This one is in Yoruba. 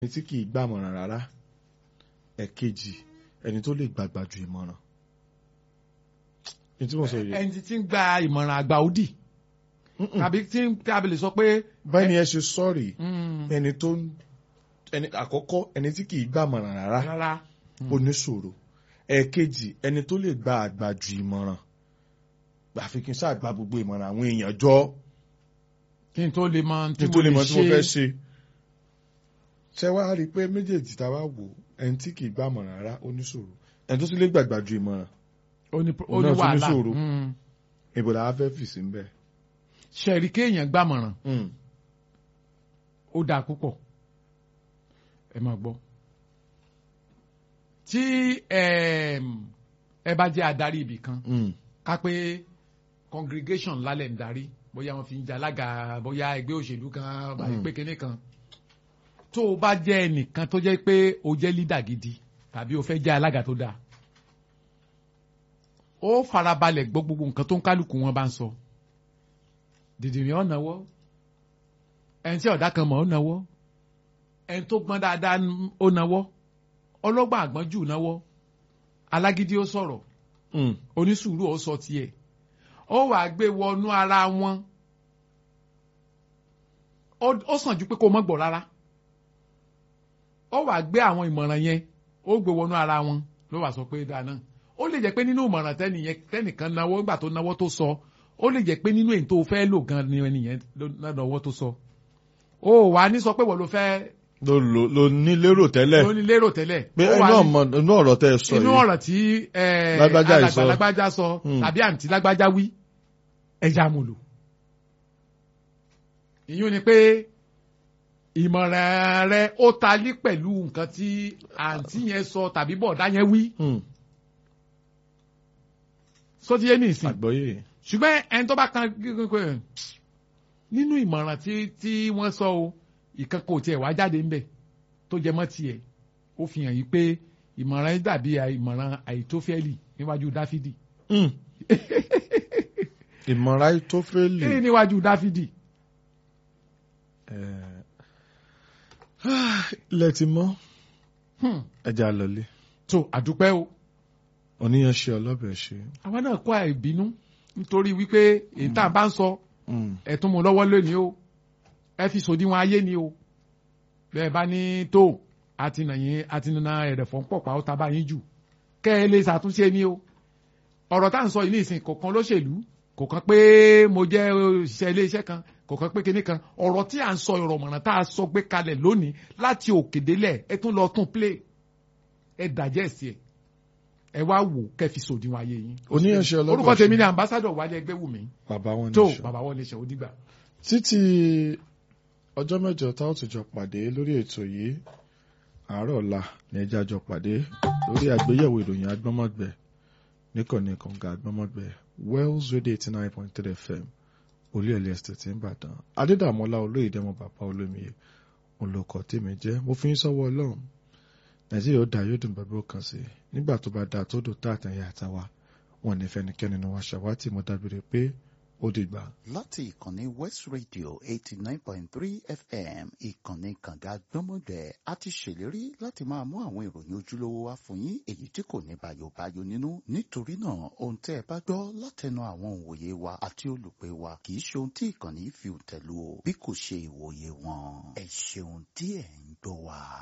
ẹni tí kì í gbàmọ̀ràn rárá ẹ̀kejì ẹni tó lè gbàgbà ju ìmọ̀ràn ní tí mo sọ yìí ẹni tí ń gba ìmọ̀ràn àgbà òdì tàbí tí ń tàbí lè sọ pé. báyìí ni ẹ ṣe sọ́ọ̀rì Mm, ẹni tó ń ẹni àkọ́kọ́ ẹni tí kì í gbàmọ̀ràn rárá rárá oníṣòro ẹ̀ẹ̀kejì ẹni tó lè gba àgbà ju ìmọ̀ràn àfi kí n sáà gba gbogbo ìmọ̀ràn àwọn èèyàn jọ kí n tó lè mọ kí n tó lè mọ tí mo fẹ́ ṣe. ṣé wàá rí i pé méjèèjì tá a wá wò ẹni tí kì í gbàmọ̀ràn rárá oníṣòro ẹni tó tún lè gbàgbà ju ìmọ̀ràn ó ní ó Òun ní náà tún ní wàhálà ṣòro. Mm. ìbò làá fẹ́ fì sí ń bẹ̀. ṣẹ̀rí kéèyàn gbàmọ̀ràn ó dáa púpọ̀ ẹ máa gbọ́ tí ẹm, ẹ bá jẹ́ adarí ibì kan ká pé congregation lálẹ́ ń darí bóyá wọ́n fi ń jalága bóyá ẹgbẹ́ òṣèlú kan báyìí Mm. pé kinní kan tó o bá jẹ́ ẹnìkan tó jẹ́ pé o jẹ́ leader gidi tàbí o fẹ́ jẹ́ alága tó dáa ó farabalẹ̀ gbọ́ gbogbo nǹkan tó ń kálukú wọn bá ń sọ dìdìrín ó náwó ẹni tí ọ̀dà kan mọ̀ ó náwó ẹni tó gbọ́n dáadáa ó náwó ọlọ́gbọ́n àgbọ́njù náwó alágídí ó sọ̀rọ̀ onísùúrù ó sọ tiẹ̀ ó wàá gbé wọnú ara wọn ó ó sàn ju pé kó mọ́ gbọ́ rárá ó wàá gbé àwọn ìmọ̀ràn yẹn ó gbé wọnú ara wọn ló wàá sọ pé dáa náà ó lè jẹ́ pé nínú ìmọ̀ràn tẹ́nìyẹn tẹ́nìkan náwó nígbà tó náwó tó sọ ó lè jẹ́ pé nínú èyí tó fẹ́ lò gan ni ẹnìyẹn ló náwó tó sọ ó wàá ní sọ pé wọ́n ló fẹ́ ló ló ló ní lérò tẹ́lẹ̀ ló ní lérò tẹ́lẹ̀ pé ó inú wàá ní- ọmọ inú ọ̀rọ̀ tẹ́ ẹ sọ inú yìí ọ̀rọ̀ tí eh, Lágbájá yìí alàgbà sọ. lágbájá sọ Hmm. tàbí àǹtí lágbájá wí ẹja mo lò. ìyún ni pé ìmọ̀ràn rẹ ó talí pẹ̀lú nǹkan tí àǹtí yẹn sọ tàbí bọ̀dá yẹn wí Hmm, sóti yé nìsín àgbọ́yé ṣùgbọ́n ẹni tó bá kan gígùn pé nínú ìmọ̀ràn tí tí wọ́n sọ o ìkan kò tiẹ̀ wá jáde ńbẹ̀ tó jẹ mọ́ tiẹ̀ ó fi hàn yí pé ìmọ̀ràn yìí dàbí ìmọ̀ràn àìtófẹ́lì níwájú dáfídì. Hmm. ìmọ̀ra Àìtófẹ́lì ní níwájú dáfídì. ilẹ̀ ti mọ́ Hmm. ẹja lọlé tó àdúpẹ́ o oníyan ṣe ọlọ́bẹ̀ ṣe. àwa náà kó àìbínú nítorí wípé èyí tá a bá ń sọ Hmm. ẹ tún mú lọ́wọ́ lónìí o ẹ fi sòdiwọ̀n ayé ni o bẹ́ẹ̀ bá ní tó àti nàyìn àti nana ẹ̀rẹ̀fọ́ ń pọ̀pá ó ta bá yín jù kẹ́ ẹ lè ṣàtúnṣe ni o ọ̀rọ̀ tá à ń sọ yìí ní ìsìn kò kan lóṣèlú kò kan pé mo jẹ́ òṣìṣẹ́ ilé iṣẹ́ kan kò kan pé kinní kan ọ̀rọ̀ tí à ń sọ ọ̀rọ̀ mọ̀ràn tá a sọ gbé kalẹ̀ lónìí láti òkè délẹ̀ ẹ tún lọ tún play ẹ dàjẹ́ sí ẹ ẹ wá wò kẹ́ fi sòdiwọ̀n ayé yín. oníyan ṣe ọlọ́bẹ̀ orúkọ ṣe. tèmi ni ambassadọ̀ wálé ẹgbẹ́ wù mí bàbá wọn tó ní ṣe. bàbá wọlé ṣe ó dìgbà. títí ọjọ́ mẹ́jọ tá ó tún jọ pàdé lórí ètò yìí àárọ̀ ọ̀la ní ẹjẹ́ àjọ pàdé lórí àgbéyẹ̀wò ìròyìn agbọ́mọ̀gbẹ́ níkànnì kànga agbọ́mọ̀gbẹ́ Wells Radio eighty nine point three FM olúyẹ̀lẹ̀ estate ńbàdàn adédàmọ́lá olóyèdèmọ bàbá olómiye olùkọ́ tèmi jẹ́ mo fi ń sọ́wọ́ ọlọ́run nàìjíríà ó dá yóò dùn bàbá òkan sí nígbà tó bá dáa tó dùn tá àtàyà àtàwà wọn ní fẹnikẹ́ni ni wọn ṣàwátì mo dábìrì pé ó dìgbà. láti ìkànnì west radio eighty nine point three fm ìkànnì kànga gbọ́mọgbẹ́ a ti ṣèlérí láti máa mú àwọn ìròyìn ojúlówó wá fún yín èyí tí kò ní bàyòbáyò nínú nítorí náà ohun tẹ́ ẹ bá gbọ́ látẹnu àwọn òǹwòye wa àti olùpẹ̀ wa kì í ṣe ohun tí ìkànnì fi tẹ̀lú o bí kò ṣe ìwòye wọn ẹ ṣeun tí ẹ̀ ń gbọ́ wa.